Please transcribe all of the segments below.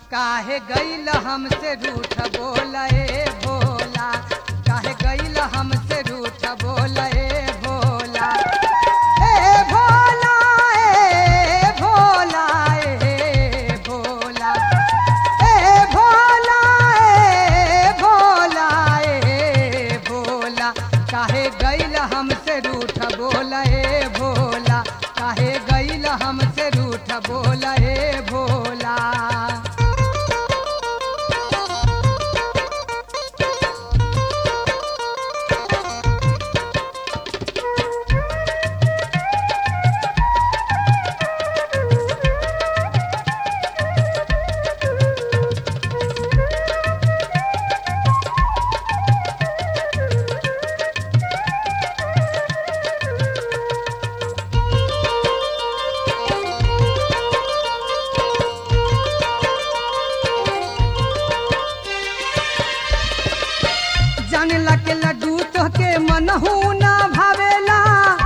काहे गईल हमसे रूठ बोला ए भोला काहे गईल हमसे रूठ बोला ए भोला ए भोला ए भोला ए भोला ए भोला ए भोला ए भोला काहे गईल हमसे रूठ बोला ए भोला काहे गईल हमसे रूठ बोला ए भोला जानला के लड्डू तोहके मनहू ना भावेला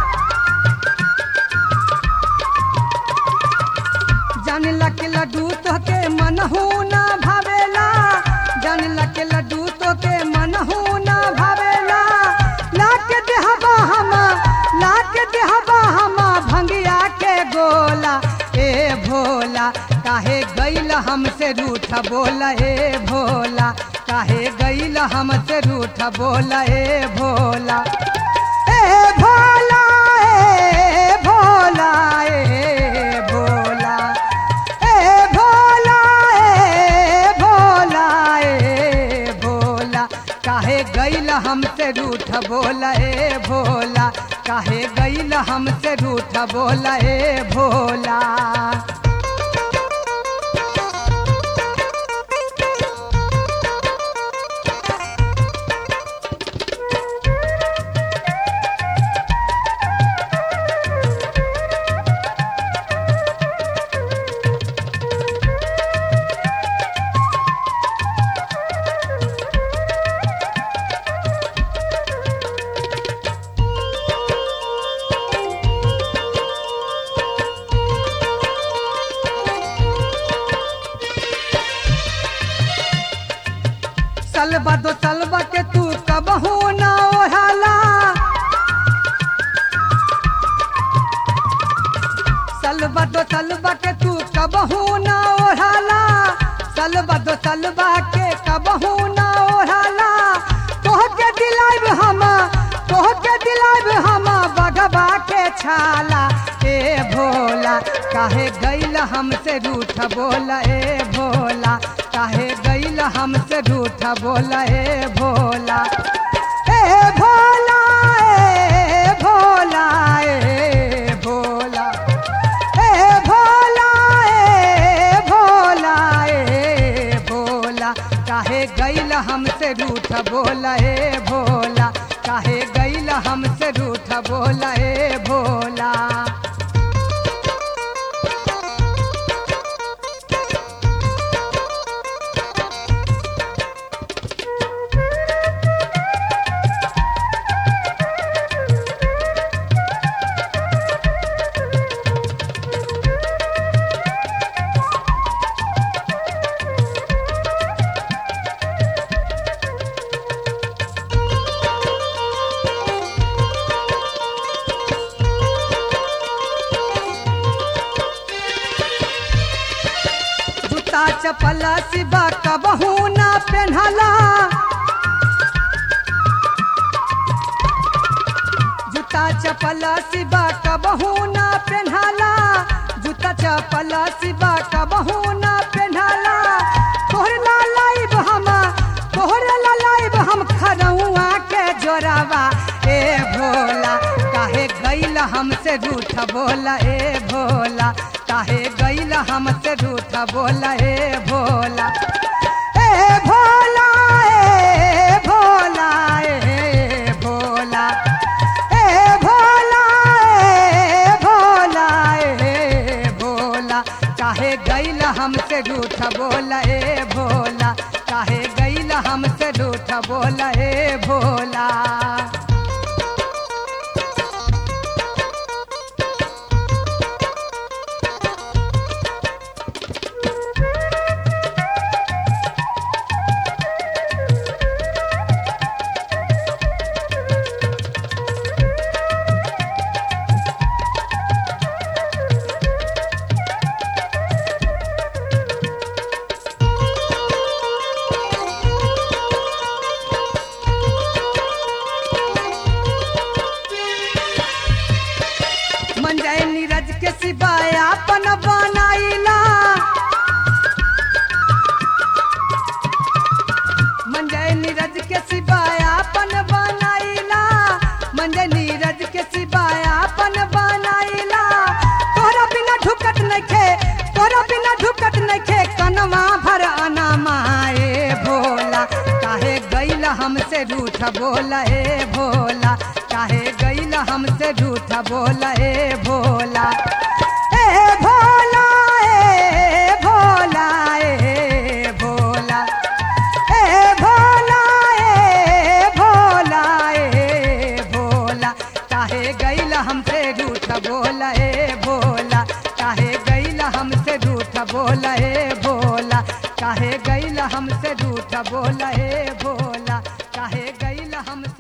जानला के लड्डू तोहके मनहू ना भावेला जानला के लड्डू तोहके मनहू ना भावेला लाके देहबा हमा लाके देहबा हमा भंगिया के गोला ए भोला काहे गईल हमसे रूठ बोला ए भोला काहे गईल हमसे रूठ बोला ए भोला ए भोला ए भोला ए भोला ए भोला ए भोला ए भोला काहे गईल हमसे रूठ बोला ए भोला काहे गईल हमसे रूठ बोला ए भोला सलबा दो सलबा के तू कबहू ना ओढ़ाला सलबा दो सलबा के तू कबहू ना ओढ़ाला सलबा दो सलबा के कबहू ना ओढ़ाला तोह के दिलाइब हमा तोह के दिलाइब हमा बगबा के छाला ए भोला काहे गईल हमसे रूठ बोला ए भोला काहे गईल हमसे रूठ बोला ए भोला ए भोला ए भोला ए भोला ए भोला ए भोला ए भोला काहे गईल हमसे रूठ बोला ए भोला काहे गईल हमसे रूठ बोला ए भोला जूता चपल सिबा कबहू ना पेन्हला जूता चपल सिबा कबहू ना पेन्हला जूता चपल सिबा कबहू ना पेन्हला तोहर ला लाइब हम तोहर ला लाइब हम खरौआ के जोरावा ए भोला काहे गईल हमसे रूठ बोला ए भोला काहे गईल हमसे रूठ बोला ए भोला ए भोला ए भोला ए भोला ए भोला ए भोला ए भोला काहे गईल हमसे रूठ बोला ए भोला काहे गईल हमसे रूठ बोला ए भोला नइखे तोरा बिना ढुकत नइखे कनवा भर अनामा ए भोला काहे गइल हमसे रूठ बोला ए भोला काहे गइल हमसे रूठ बोला ए भोला ए भोला ए भोला ए भोला ए भोला ए भोला ए भोला काहे गइल हमसे रूठ बोला ए भोला काहे गइल हमसे रूठ बोला ए भोला काहे गइल हमसे रूठ बोला ए भोला काहे गइल हमसे